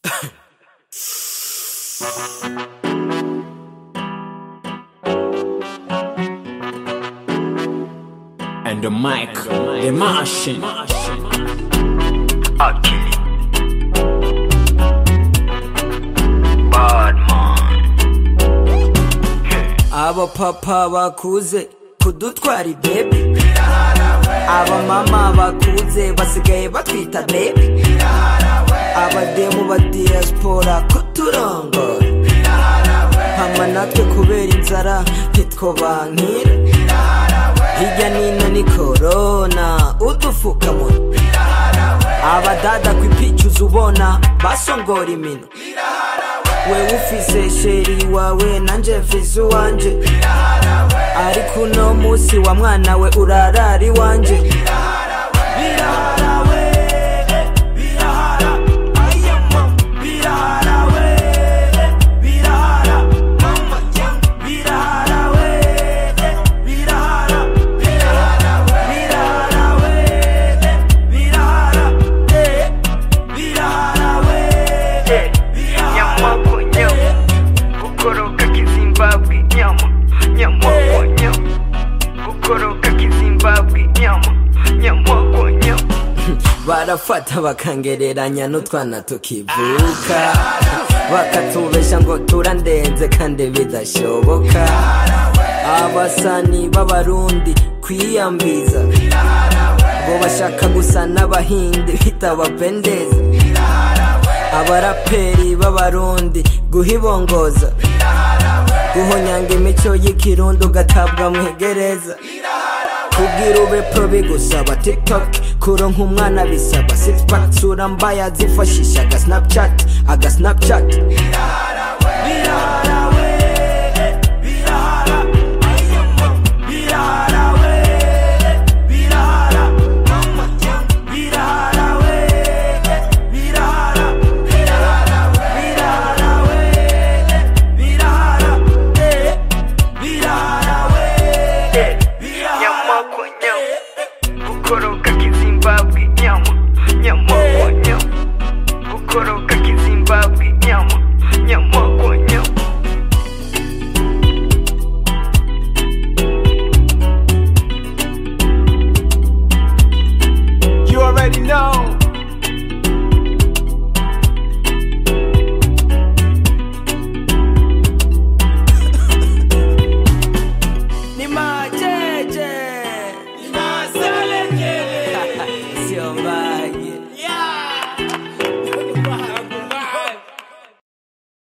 And the mic, the Martian. Akili. Badman. abapapa bakuze kudutwara ibebe abamama bakuze basigaye batwita bebe abademu ba diaspora kuturongora hama natwe kubera inzara ntitwobankira hirya nino ni korona udufukamunwa abadada kwipicuza ubona basongora imino wewe ufise sheri wawe nanje mfise uwanje ariko uno musi wa mwana we urarara iwanje birahara we birahara aya mama birahara we birahara mama yangu birahara we birahara birahara birahara we birahara eh birahara we Nyama kwa nyama. Kukoroka kizimbabwe nyama. Nyama kwa nyama. Kukoroka kizimbabwe nyama. Nyama kwa nyama. barafata bakangereranya n'utwana tukivuka bakatubesha ngo turandenze kandi bidashoboka abasani b'abarundi kwiyambiza ngo bashaka gusa n'abahindi bitabapendeza abaraperi b'abarundi guhibongoza guhonyanga imico y'ikirundi ugatabwa mwegereza kugira ube pro bigusaba tiktok kuronka umwana bisaba sixpack sura mbaya zifashisha aga snapchat aga snapchat birahara